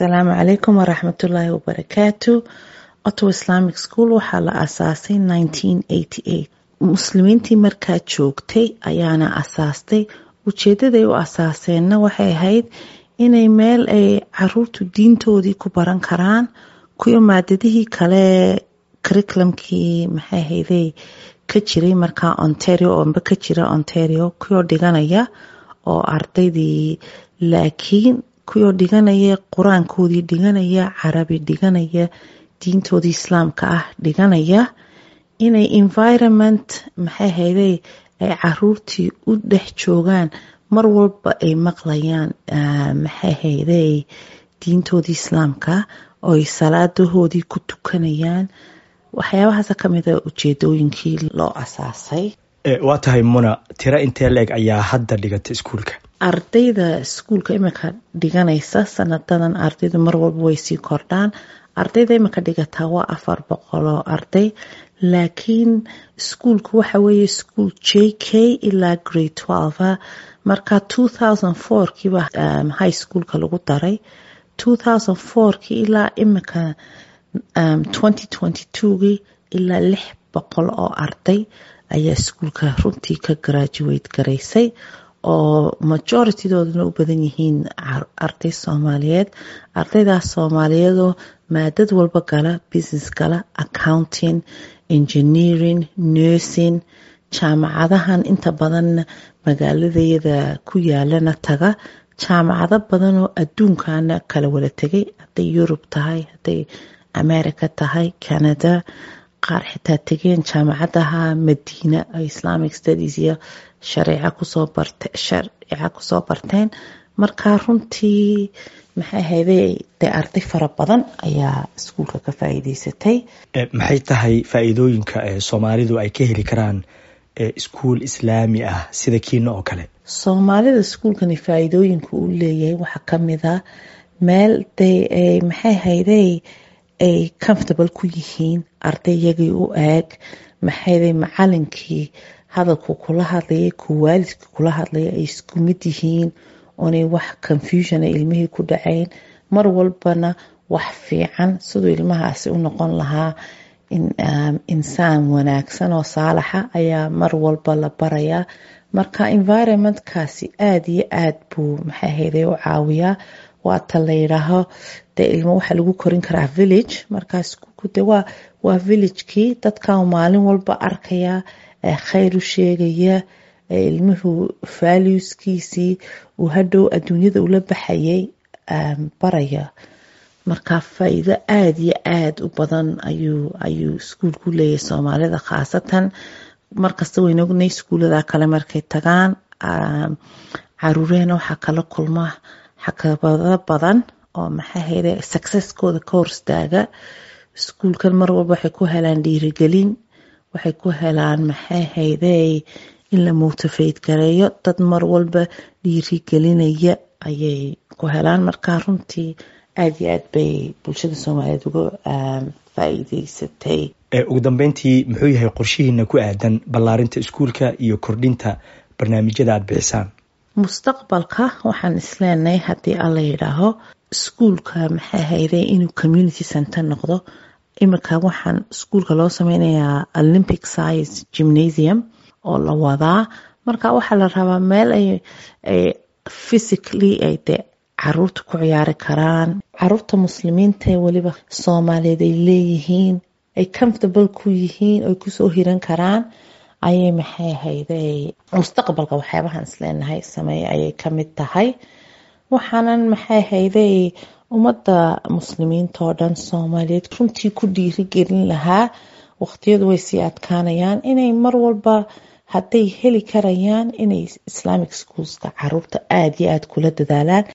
asalaamu calaykum waraxmatullaahi wabarakaatu ottawa islamic school waxaa la asaasay muslimiintii markaa joogtay ayaana asaastay ujeedaday u asaaseenna waxay ahayd inay meel ay caruurtu diintoodii ku baran karaan kuyo maadadihii kale curriculumkii maxay ahayday ka jiray markaa ontario oombe ka jira ontario kuyoo dhiganaya oo ardaydii laakiin kuyoo dhiganaya qur-aankoodii dhiganaya carabi dhiganaya diintoodii islaamka ah dhiganaya inay environment maxay hayday ay caruurtii u dhex joogaan mar walba ay maqlayaan maxay hayday diintoodii islaamka oo ay salaadahoodii ku tukanayaan waxyaabahaasa ka mida ujeedooyinkii loo asaasay waa tahay muna tiro intee leeg ayaa hadda dhigata iskuulka ardayda iskuulka imika dhiganaysa sanadadan ardaydu mar walba way sii kordhaan ardayda imika dhigataa waa afar boqoloo arday laakiin iskuulku waxa weeye iskuul j k ilaa grade twelve marka two thousand fourkiiba high schoolka lagu daray two thousand fourkii ilaa imika twenty twenty twogii ilaa lix boqol oo arday ayaa iskuulka runtii ka graduate garaysay oo majoritidoodana u badan yihiin arday soomaaliyeed ardaydaas soomaaliyeedoo maadad walba gala business gala accounting engineering nursing jaamacadahan inta badan magaaladayada ku yaalana taga jaamacado badanoo adduunkana kala wada tegay hadday yurub tahay hadday america tahay canada qaar xitaa tegeen jaamacadaha madiina islamic studies iyo shareeca kusoo barte shareeca kusoo barteen marka runtii maxay hayday dee arday fara badan ayaa iskuulka ka faa'iideysatay maxay tahay faa'iidooyinka soomaalidu ay ka heli karaan iskuul islaami ah sida kiina oo kale soomaalida iskuulkani faa'iidooyinka uu leeyahay waxaa ka mid a meel de maxay hayday ay comfortable ku yihiin ardayyagii u eeg maxayday macalinkii hadalku kula hadlayay ku waalidka kula hadlaya ay isku mid yihiin oonay wax confusiona ilmihii ku dhacayn mar walbana wax fiican siduu ilmahaasi u noqon lahaa insaan wanaagsan oo saalaxa ayaa mar walba la barayaa marka environmentkaasi aada iyo aad buu maxay hayday u caawiyaa waata la yidhaaho dee ilmo waxaa lagu korin karaa village markaa iskuulku de waa waa villagekii dadkan maalin walba arkaya khayr u sheegaya ilmuhu valueskiisii uu hadhow adduunyada ula baxayay baraya marka faa-iido aada iyo aada u badan ayuu ayuu iskuulku leeyahay soomaalida khaasatan markasta wayna ognay iskuullada kale markay tagaan caruurehena waxaa kala kulma xakabado badan oo maxay hayday successkooda ka hor istaaga iskuulkan mar walba waxay ku helaan dhiirigelin waxay ku helaan maxay hayday in la motivate gareeyo dad mar walba dhiirigelinaya ayay ku helaan markaa runtii aada iyo aad bay bulshada soomaaliyeed uga faa'iideysatay ugu dambeyntii muxuu yahay qorshihiina ku aadan ballaarinta iskuulka iyo kordhinta barnaamijyada aada bixisaan mustaqbalka waxaan isleenahay haddii alla yidhaaho iskuulka maxay hayday inuu community center noqdo imika waxaan iskuulka loo sameynayaa olympic science gymnasium oo la wadaa marka waxaa la rabaa meel ay physically ay de caruurta ku ciyaari karaan caruurta muslimiinta weliba soomaaliyeed ay leeyihiin ay comfortable ku yihiin oy kusoo hiran karaan ayay maxay hayday mustaqbalka waxyaabahaan isleenahay sameeye ayay ka mid tahay waxaanan maxay hayday ummadda muslimiinta oo dhan soomaaliyeed runtii ku dhiirigelin lahaa waqtiyadu way sii adkaanayaan inay mar walba hadday heli karayaan inay islamic schoolska caruurta aada iyo aada kula dadaalaan